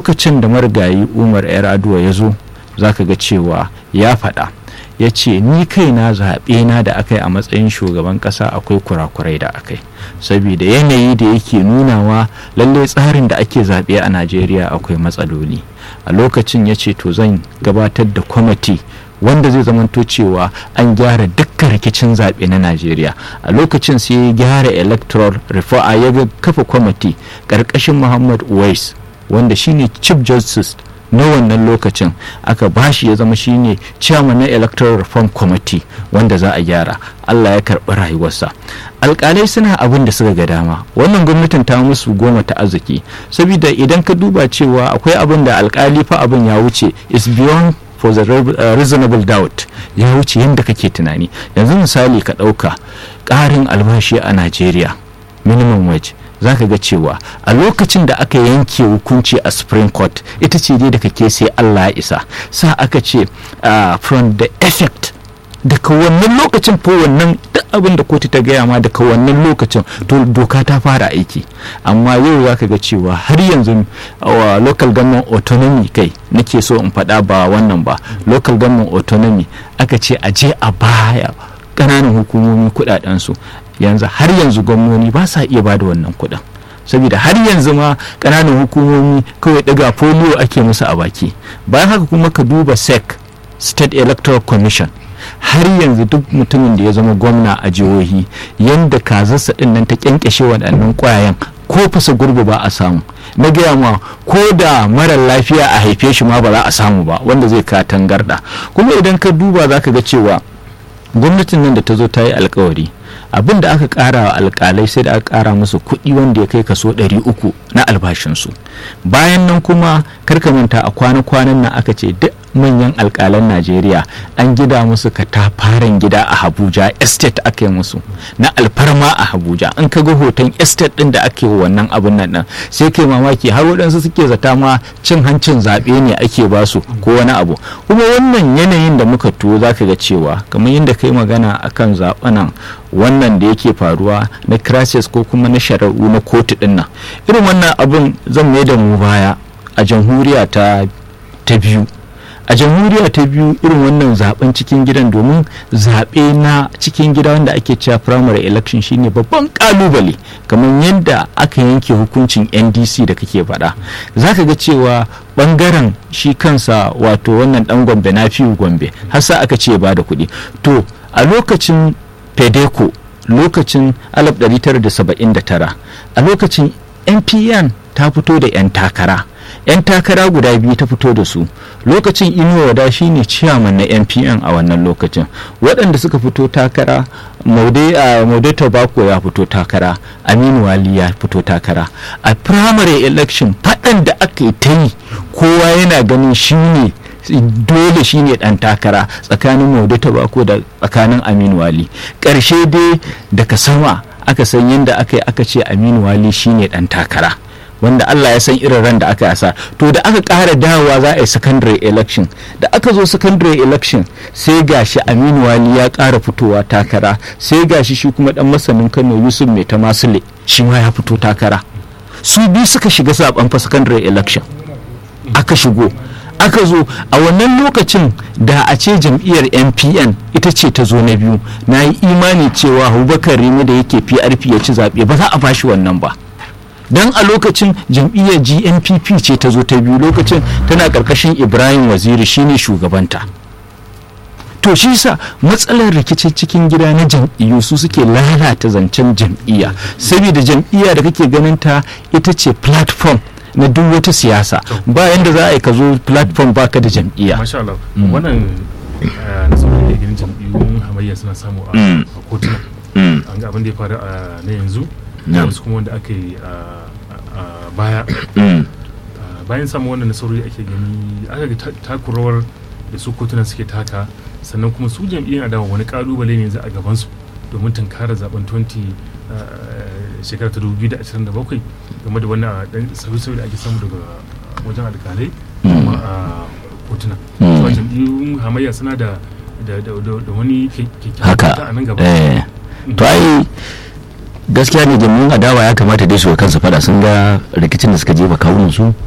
lokacin da marigayi umar yar aduwa ya zo za ka ga cewa ya faɗa ya ce ni kaina zaɓe na da aka yi a matsayin shugaban ƙasa akwai kurakurai da aka yi saboda yanayi da yake nunawa lallai tsarin da ake zaɓe a najeriya akwai matsaloli a lokacin ya ce to zan gabatar da kwamiti wanda zai zamanto cewa an gyara dukkan rikicin zaɓe na najeriya a lokacin sai ya gyara electoral reform a ya kafa kwamiti ƙarƙashin muhammad uwais wanda shine chief justice na wannan lokacin aka bashi ya zama shine chairman na electoral reform committee wanda za a gyara allah ya karɓi rayuwarsa alƙalai suna abin da suka ga dama wannan gwamnatin ta musu goma ta arziki saboda idan ka duba cewa akwai abin da alƙali fa abin ya wuce is beyond for the reasonable doubt ya wuce yadda kake tunani yanzu misali ka ɗauka ƙarin albashi a najeriya minimum wage za ka ga cewa a lokacin da aka yanke hukunci a supreme court ita ce dai da kake sai allah ya isa sa aka ce from the effect daga wannan lokacin ko wannan duk abin da kotu ta gaya ma daga wannan lokacin to doka ta fara aiki amma yau za ka ga cewa har yanzu wa local government autonomy kai nake so in faɗa ba wannan ba local government autonomy aka ce a je a baya ƙananan hukumomi kuɗaɗensu yanzu har yanzu gwamnoni ba sa iya bada wannan kuɗin saboda har yanzu ma ƙananan hukumomi kawai ɗaga polio ake musu a baki bayan haka kuma ka duba sec state electoral commission har yanzu duk mutumin da ya zama gwamna a jihohi yadda kazarsa ɗin nan ta kyankyashe waɗannan ƙwayayen ko fasa gurbi ba a samu na gaya ma ko da marar lafiya a haife shi ma ba za a samu ba wanda zai ka tangarda kuma idan ka duba za ka ga cewa gwamnatin nan da ta zo ta yi alkawari abin da aka kara wa alkalai sai da aka kara musu kuɗi wanda ya kai kaso 300 na albashinsu bayan nan kuma karka manta a kwana-kwanan nan aka ce duk manyan alkalan najeriya an gida musu katafaren gida a abuja estate aka yi musu na alfarma a abuja an ka ga hoton estate din da ake wannan abun nan nan sai kai mamaki har waɗansu suke zata ma cin hancin zaɓe ne ake basu ko wani abu kuma wannan yanayin da muka tuwo zaka ga cewa kamar yadda kai magana akan zaɓenan wannan da yake faruwa na crisis ko kuma na shari'u na kotu din nan irin wannan abun zan mai da mu baya a jamhuriya ta ta biyu a jamhuriya ta biyu irin wannan zaben cikin gidan domin zaɓe na cikin gida wanda ake cewa primary election shine babban kalubale kamar yadda aka yanke hukuncin ndc da kake faɗa za ka ga cewa ɓangaren shi kansa wato wannan ɗan gombe na fiye gombe har sa aka ce ba da kuɗi to a lokacin fedeco lokacin 1979 a lokacin npn ta fito da 'yan takara 'yan takara guda biyu ta fito da su lokacin inuwa wada shine ciyaman na npn a wannan lokacin waɗanda suka fito takara maude tobacco ya fito takara aminu wali ya fito takara a primary election faɗan da aka yi ta yi kowa yana ganin shine dole shine dan takara tsakanin maudu tabako da tsakanin aminu wali ƙarshe dai daga sama aka san yadda aka yi aka ce aminu wali shine dan takara wanda Allah ya san irin ran da aka yasa to da aka ƙara dawowa za a yi secondary election da aka zo secondary election sai gashi aminu wali ya ƙara fitowa takara sai gashi shi kuma dan masanin kano yusuf mai ta masule shi ma ya fito takara su biyu suka shiga zaben fa secondary election aka shigo aka zo a wannan lokacin da a ce jam'iyyar npn ita ce ta zo na biyu na yi imani cewa abubakar rimi da yake prp ya ci zaɓe ba za a bashi wannan ba don a lokacin jam'iyyar gnpp ce ta zo ta biyu lokacin tana ƙarƙashin ibrahim waziri shine shugabanta to shi sa matsalar rikicin cikin gida na jam'iyyu su suke lalata zancen jam'iyya saboda jam'iyya da kake ganin ta ita ce platform na duk wata siyasa ba yanda za a yi ka zo platform baka da jam'iyya masha Allah wannan nasarar da ginin jam'iyyun hamayya suna samu a kotuna an ga abin da ya faru a na yanzu da wasu kuma wanda aka yi a baya bayan samun wannan nasarori ake gani aka ga takurawar da su kotuna suke taka sannan kuma su jam'iyyar adawa wani kalubale ne yanzu a gabansu domin tunkara zaben 20 shekara ta 2027 game da wannan dan sauyi-sauyi da ake samu daga wajen alkalai kuma a kotuna cewa jam'iyyun hamayya suna da wani haka a nan gaba to ai gaskiya ne jam'iyyun adawa ya kamata dai su kansu fada sun ga rikicin da suka jefa kawunan su